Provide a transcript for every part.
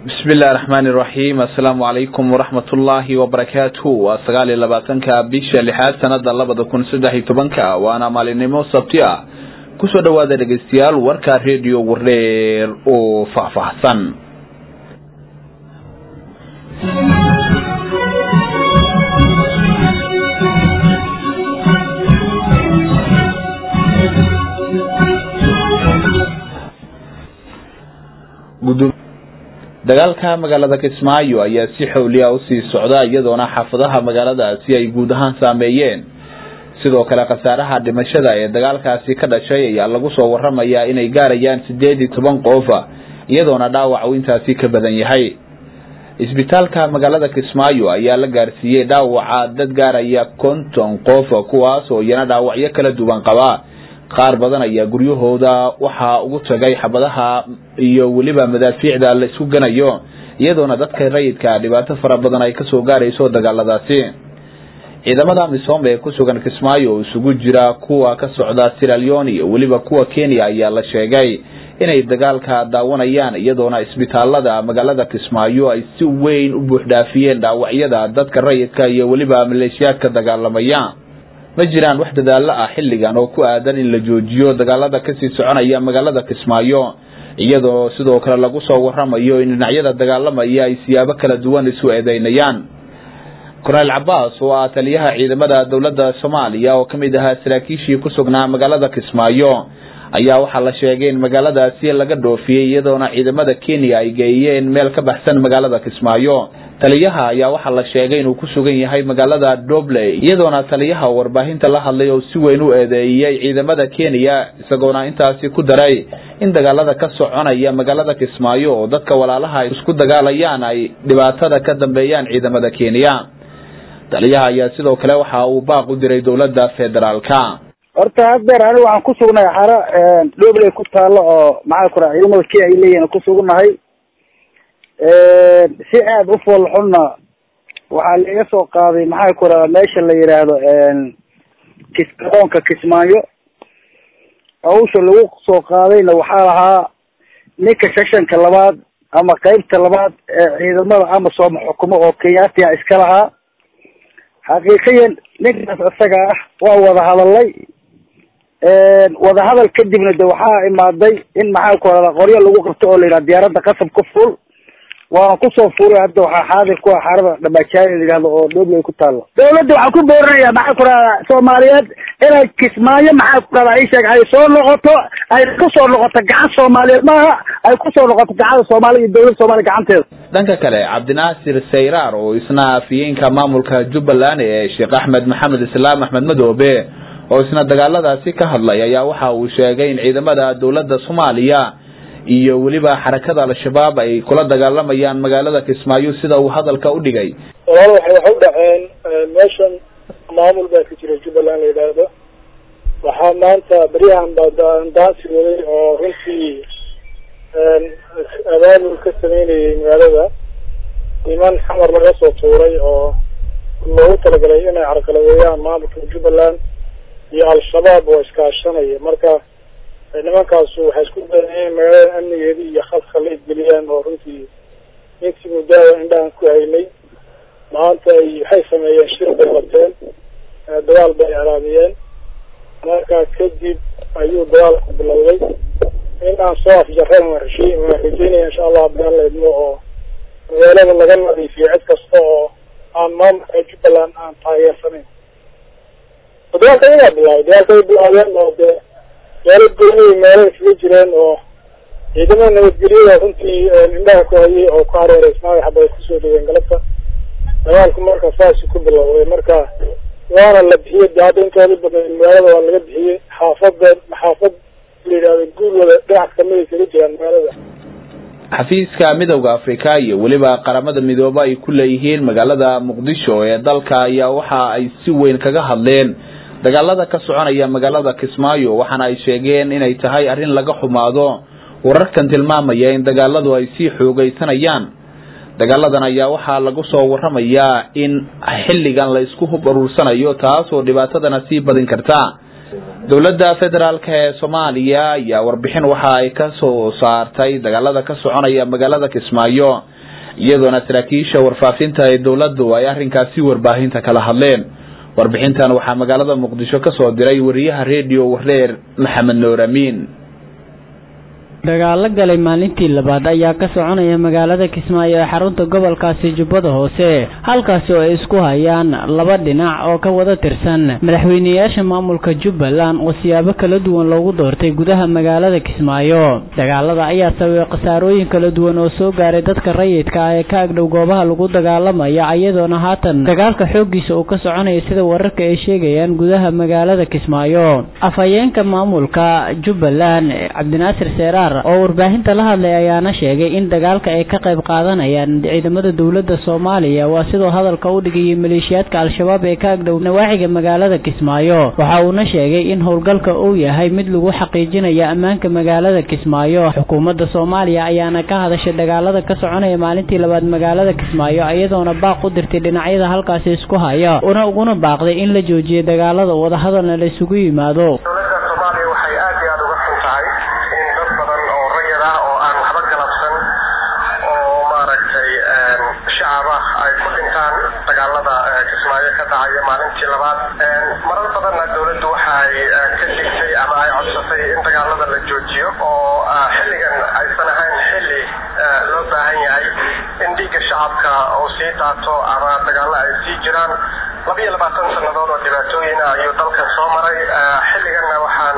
bismi illahi raxmaani iraxiim assalaamu calaykum waraxmat ullaahi wabarakaatu waa sagaal iyo labaatanka bisha lixaad sanada labada kun saddex iyo tobanka waana maalinimo sabti ah kusoo dhawaada dhegeystayaal warka redio wardheer oo faahfaahsan dagaalka magaalada kismaayo ayaa si xowliya usii socda iyadoona xaafadaha magaaladaasi ay guud ahaan saameeyeen sidoo kale khasaaraha dhimashada ee dagaalkaasi ka dhashay ayaa lagu soo waramayaa inay gaarayaan sideed iyo toban qofa iyadoona dhaawac uu intaasi ka badan yahay isbitaalka magaalada kismaayo ayaa la gaarsiiyey dhaawaca dad gaaraya konton qof kuwaas oo iyana dhaawacyo kala duwan qaba qaar badan ayaa guryahooda waxaa ugu tagay xabadaha iyo weliba madaafiicda la isku ganayo iyadoona dadka rayidka dhibaato fara badan ay kasoo gaarayso dagaaladaasi ciidamada misoom ee kusugan kismaayo oo isugu jira kuwa ka socda siraleon iyo weliba kuwa kenya ayaa la sheegay inay dagaalka daawanayaan iyadoona isbitaalada magaalada kismaayo ay si weyn u buuxdhaafiyeen dhaawacyada dadka rayidka iyo weliba maleeshiyaadka dagaalamaya ma jiraan wax dadaalo ah xilligan oo ku aadan in la joojiyo dagaalada kasii soconaya magaalada kismaayo iyadoo sidoo kale lagu soo waramayo in dhinacyada dagaalamaya ay siyaabo kala duwan isu eedeynayaan korneyl cabaas oo ah taliyaha ciidamada dowladda soomaaliya oo kamid ahaa saraakiishii ku sugnaa magaalada kismaayo ayaa waxaa la sheegay in magaaladaasi laga dhoofiyey iyadoona ciidamada kenya ay geeyeen meel ka baxsan magaalada kismaayo taliyaha ayaa waxaa la sheegay inuu ku sugan yahay magaalada dobley iyadoona taliyaha warbaahinta la hadlay oo si weyn u eedeeyey ciidamada kenya isagoona intaasi ku daray in dagaalada ka soconaya magaalada kismaayo oo dadka walaalaha ay isku dagaalayaan ay dhibaatada ka dambeeyaan ciidamada kenya taliyaha ayaa sidoo kale waxa uu baaq u diray dowladda federaalka horta haddeer anigu waxaan ku sugnahay xaro dobley ku taalo oo maxaa ku raa ciidamada kenya ay leeyihin ku sugnahay si aada u foolxunna waxaa laiga soo qaaday maxaa ku radaa meesha la yidhaahdo kis garoonka kismaayo hawsha lagu soo qaadayna waxaa lahaa ninka seshanka labaad ama qeybta labaad ee ciidamada amasooma xukumo oo kenyaatiya iska lahaa xaqiiqiyan ninkaas isaga ah waa wada hadalay wadahadal kadibna de waxaa imaaday in maxaa ku radaa qoryo lagu qabto oo la yidhaha diyaaradda qasab ku fuul waana kusoo fuulay hadda waxaa xaadir ku ah xarada dhamaajaaya la yidhahdo oo dhobley ku taalo dawladda waxaan ku boorinaya maxaa ku radaa soomaaliyeed inay kismaayo maxaa ku radaa isheeg ay soo noqoto ay kusoo noqoto gacan soomaaliyeed maaha ay kusoo noqoto gacada soomaaliya iyo dawladda soomaaliya gacanteeda dhanka kale cabdinaasir sayraar oo isna afiyeenka maamulka jubbaland ee sheekh axmed maxamed islaam axmed madoobe oo isna dagaaladaasi ka hadlay ayaa waxa uu sheegay in ciidamada dowladda soomaaliya iyo weliba xarakada al-shabaab ay kula dagaalamayaan magaalada kismaayo sida uu hadalka u dhigay walaal waxay wax u dhaceen meeshan maamul baa ka jira jubbaland la yidhaahdo waxaa maanta beryahan baa daansi waday oo runtii abaabul ka sameynayay magaalada niman xamar laga soo tuuray oo loogu talagalay inay carqaladeeyaan maamulka jubbaland iyo al-shabaab oo iskaashanaya marka nimankaasu waxay isku dayeen in magaalada amnigeeda iyo khalkhal la isgeliyaan oo runtii intii muddaada indhahan ku haynay maanta ay waxay sameeyeen shir bay qabteen dagaal bay iclaamiyeen marka kadib ayuu dagaalku bilowday in aan soo afjarran waan rashiy waan rajeynaya insha allah abdaan laydmo oo magaalada laga nadiifiyo cid kasta oo aan maamulka jubbaland aan taageersanayn dagaalka iyagaa bilaabay dagaalka ay bilaabeen oo dee meelo goynay meelo kaga jireen oo ciidamada nabadgelyada runtii indhaha ku hayay oo ku hareereysnaa xabay kusoo dhaween galabta dagaalku marka saasi ku bilowday marka waana la bixiyey de hadda intooda badan magaalada waa laga bixiyey xaafada xaafad la yidhahdo guulwada dhinac kamid ay kaga jiraan magaalada xafiiska midowda africa iyo weliba qaramada midoobe ay ku leeyihiin magaalada muqdisho ee dalka ayaa waxa ay si weyn kaga hadleen dagaalada ka soconaya magaalada kismaayo waxaana ay sheegeen inay tahay arrin laga xumaado wararkan tilmaamaya in dagaaladu ay sii xoogeysanayaan dagaaladan ayaa waxaa lagu soo waramayaa in xilligan la isku hub aruursanayo taas oo dhibaatadana sii badin karta dowladda federaalk ee soomaaliya ayaa warbixin waxa ay ka soo saartay dagaalada ka soconaya magaalada kismaayo iyadoona saraakiisha warfaafinta ee dowladdu ay arrinkaasi warbaahinta kala hadleen warbixintan waxaa magaalada muqdisho ka soo diray wariyaha redio wareer maxamed nuur amiin dagaalo galay maalintii labaad ayaa ka soconaya magaalada kismaayo ee xarunta gobolkaasi jubbada hoose halkaasi oo ay isku hayaan laba dhinac oo ka wada tirsan madaxweyneyaasha maamulka jubbaland oo siyaabo kala duwan loogu doortay gudaha magaalada kismaayo dagaalada ayaa sababay khasaarooyin kala duwan oo soo gaaray dadka rayidka ah ee ka agdhow goobaha lagu dagaalamaya iyadoona haatan dagaalka xooggiisa uu ka soconaya sida wararka ay sheegayaan gudaha magaalada kismaayo afhayeenka maamulka jubbaland cabdinaasir seeraar oo warbaahinta la hadlay ayaana sheegay in dagaalka ay ka qayb qaadanayaan ciidamada dowladda soomaaliya waa sidoo hadalka u dhigayay maleeshiyaadka al-shabaab ee ka agdhow nawaaxiga magaalada kismaayo waxa uuna sheegay in howlgalka uu yahay mid lagu xaqiijinaya ammaanka magaalada kismaayo xukuumadda soomaaliya ayaana ka hadashay dagaalada ka soconaya maalintii labaad magaalada kismaayo iyadoona baaq u dirtay dhinacyada halkaasi isku haya una uguna baaqday in la joojiyo dagaalada wadahadalna la isugu yimaado maalintii labaad marar badanna dowladdu waxaay ka digtay ama ay codsatay in dagaalada la joojiyo oo xilligan aysan ahayn xilli loo baahan yahay in dhiigga shacabka uu sii daato ama dagaalo ay sii jiraan laba iyo labaatan sannadood oo dhibaatooyina ayuu dalkan soo maray xilliganna waxaan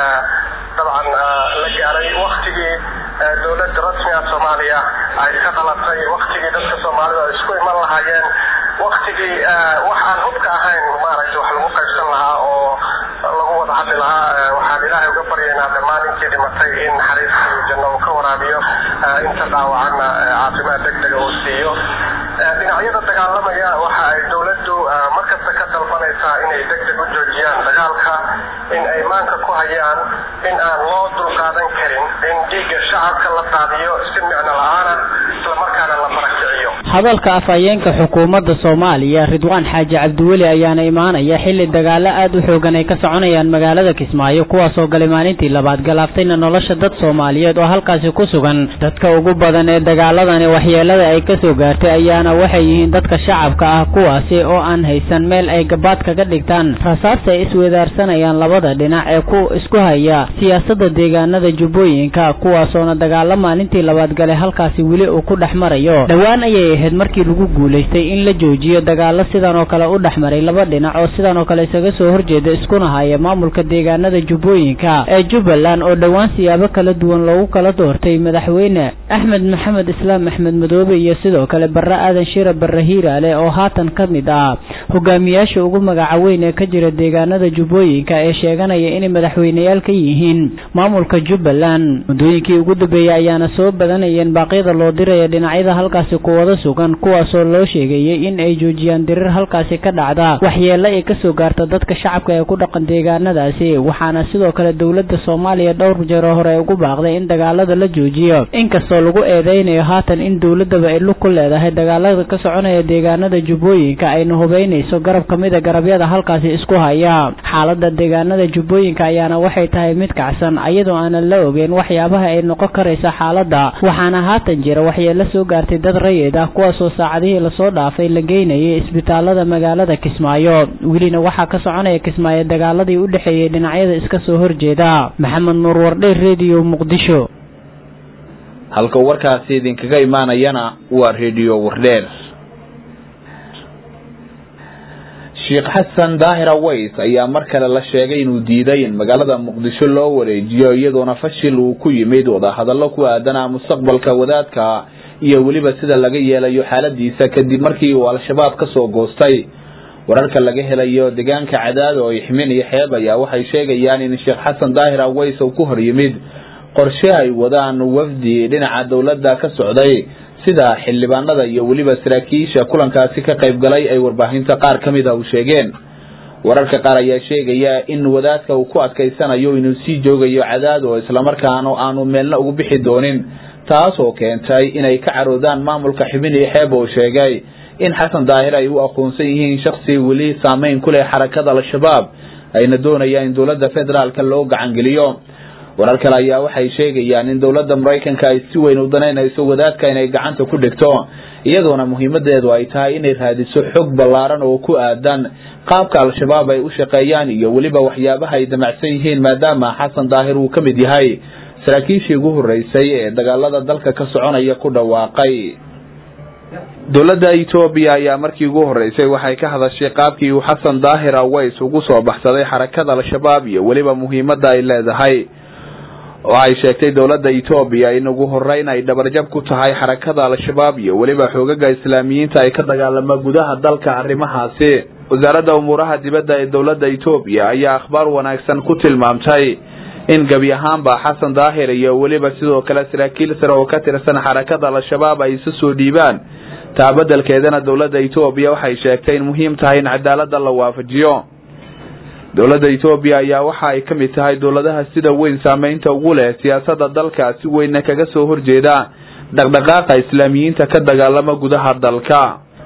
dabcan la gaaray waktigii dowladda rasmiga soomaaliya ay ka dhalatay waktigii dadka soomaalida ay isku iman lahaayeen waktigii wax aan hubka ahayn maaragtay wax lagu qaybsan lahaa oo lagu wada hadli lahaa waxaan ilaahay uga baryaynaa dhammaan intii dhimatay in naxariistii janno uu ka waraabiyo inta dhaawacanna caafimaad deg dega uu siiyo dhinacyada dagaalamaya waxa ay dowladdu markasta ka dalbanaysaa inay deg deg u joojiyaan dagaalka in ay maanka ku hayaan in aan loo dulqaadan karin in dhiigga shacabka la daadiyo si micno la-aana islamarkaana la barakiciyo hadalka afhayeenka xukuumadda soomaaliya ridwaan xaaji cabdiweli ayaana imaanaya xilli dagaalo aad u xoogan ay ka soconayaan magaalada kismaayo kuwaasoo galay maalintii labaad galaaftayna nolosha dad soomaaliyeed oo halkaasi ku sugan dadka ugu badan ee dagaaladani waxyeelada ay kasoo gaartay ayaana waxay yihiin dadka shacabka ah kuwaasi oo aan haysan meel ay gabaad kaga dhigtaan rasaasta ay iswedaarsanayaan labada dhinac ee ku isku haya siyaasadda deegaanada jubbooyinka kuwaasoona dagaalo maalintii labaad galay halkaasi weli uu ku dhex marayo dhowaan ayay ahayd markii lagu guulaystay in la joojiyo dagaalo sidan oo kale u dhex maray laba dhinac oo sidan oo kale isaga soo horjeeda iskuna haya maamulka deegaanada jubbooyinka ee jubbaland oo dhowaan siyaabo kala duwan loogu kala doortay madaxweyne axmed maxamed islaam axmed madoobe iyo sidoo kale barre aadan shira barre hiiraale oo haatan ka mid ah hogaamiyaasha ugu magaca weyn ee ka jira deegaanada jubbooyinka ee sheeganaya inay madaxweyneyaal ka yihiin maamulka jubbaland muddooyinkii ugu dambeeyey ayaana soo badanayeen baaqyada loo diraya dhinacyada halkaasi kuwada sugan kuwaasoo loo sheegayay in ay joojiyaan dirir halkaasi ka dhacda waxyeelo ay kasoo gaarta dadka shacabka ee ku dhaqan deegaanadaasi waxaana sidoo kale dowladda soomaaliya dhowr jeero hore ugu baaqday in dagaalada la joojiyo inkastoo lagu eedeynayo haatan in dowladaba ay lug ku leedahay dagaalada ka soconaya deegaanada jubbooyinka ayna hubeynayso garab ka mida garabyada halkaasi isku haya xaalada deegaanada jubbooyinka ayaana waxay tahay mid kacsan iyadoo aanan la ogeyn waxyaabaha ay noqon karaysa xaalada waxaana haatan jira waxyeelo soo gaartay dad rayid ah kuwaasoo saacadihii lasoo dhaafay la geynayay isbitaalada magaalada kismaayo welina waxaa ka soconaya kismaayo dagaaladii u dhexeeyey dhinacyada iska soo horjeeda maxamed nuur wardhe redio muqdisho halka warkaasi idinkaga imaanayana waa redio wardheer sheekh xasan daahir aways ayaa mar kale la sheegay inuu diiday in magaalada muqdisho loo wareejiyo iyadoona fashil uu ku yimid wadahadallo ku aadanaa mustaqbalka wadaadka iyo weliba sida laga yeelayo xaaladiisa kadib markii uu al-shabaab ka soo goostay wararka laga helayo deegaanka cadaado oo ixmin iyo xeeb ayaa waxay sheegayaan in sheekh xasan daahir aways uu ku hor yimid qorshe ay wadaan wafdi dhinaca dowladda ka socday sida xildhibaanada iyo weliba saraakiisha kulankaasi ka qayb galay ay warbaahinta qaar ka mid a u sheegeen wararka qaar ayaa sheegaya in wadaadka uu ku adkaysanayo inuu sii joogayo cadaad oo islamarkaana aanu meelna ugu bixi doonin taas oo keentay inay ka caroodaan maamulka xibin iyo xeeb oo sheegay in xasan daahir ay u aqoonsan yihiin shaksi weli saameyn ku leh xarakada al-shabaab ayna doonayaan in dowladda federaalka loo gacangeliyo warar kale ayaa waxay sheegayaan in dowladda maraykanka ay si weyn u danaynayso wadaadka inay gacanta ku dhigto iyadoona muhiimadeedu ay tahay inay raadiso xog ballaaran oo ku aadan qaabka al-shabaab ay u shaqeeyaan iyo weliba waxyaabaha ay damacsan yihiin maadaama xasan daahir uu ka mid yahay saraakiishii ugu horreysay ee dagaalada dalka ka soconaya ku dhawaaqay dowladda etoobiya ayaa markii ugu horreysay waxay ka hadashay qaabkii uu xasan daahir aways ugu soo baxsaday xarakada al-shabaab iyo weliba muhiimadda ay leedahay waxay sheegtay dowladda etoobiya in ugu horeyn ay dhabarjab ku tahay xarakada al-shabaab iyo weliba xoogaga islaamiyiinta ay ka dagaalama gudaha dalka arrimahaasi wasaaradda umuuraha dibadda ee dowladda etoobiya ayaa akhbaar wanaagsan ku tilmaamtay in gebi ahaanba xasan daahir iyo weliba sidoo kale saraakiil sare oo ka tirsan xarakada al-shabaab ay isu soo dhiibaan taa beddelkeedana dowladda etoobiya waxay sheegtay in muhiim tahay in cadaaladda la waafajiyo dowladda etoobiya ayaa waxa ay ka mid tahay dowladaha sida weyn saameynta ugu leh siyaasadda dalka si weynna kaga soo horjeeda dhaqdhaqaaqa islaamiyiinta ka dagaalama gudaha dalka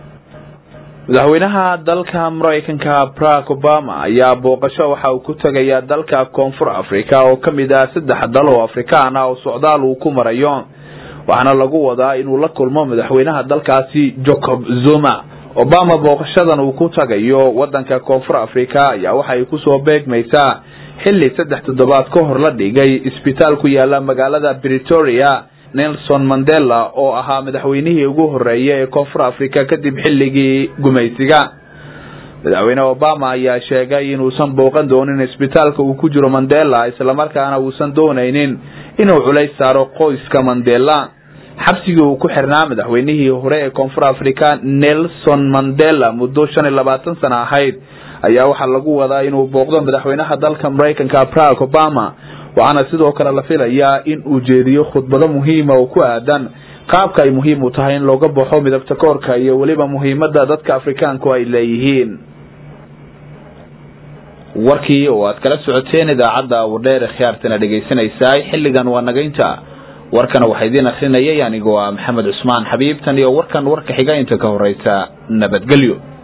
madaxweynaha dalka maraykanka barack obama ayaa booqasho waxa uu ku tegayaa dalka koonfur africa oo ka mid ah saddex dal oo afrikaan ah oo socdaal uu ku marayo waxaana lagu wadaa inuu la kulmo madaxweynaha dalkaasi jacob zuma obama booqashadan uu ku tagayo wadanka koonfur africa ayaa waxay kusoo beegmaysaa xilli saddex toddobaad ka hor la dhigay isbitaal ku yaala magaalada bretoria nelson mandela oo ahaa madaxweynihii ugu horeeyay ee koonfur africa kadib xilligii gumaysiga madaxweyne obama ayaa sheegay inuusan booqan doonin isbitaalka uu ku jiro mandela islamarkaana uusan doonaynin inuu culays saaro qoyska mandela xabsigii uu ku xirnaa madaxweynihii hore ee koonfur africa nelson mandela muddo shan iyo labaatan sano ahayd ayaa waxaa lagu wadaa inuu booqdo madaxweynaha dalka maraykanka barack obama waxaana sidoo kale la filayaa in uu jeediyo khudbado muhiima oo ku aadan qaabka ay muhiim u tahay in looga baxo midabta koorka iyo weliba muhiimada dadka afrikaanku ay leeyihiin warkii oo aad kala socoteen idaacadda wadheer khiyaartana dhegaysanaysaa xilligan waa nagaynta warkana waxaa idiin akrinayay anigoo ah maxamed cusmaan xabiib tan iyo warkan warka xiga inta ka horeysa nabadgelyo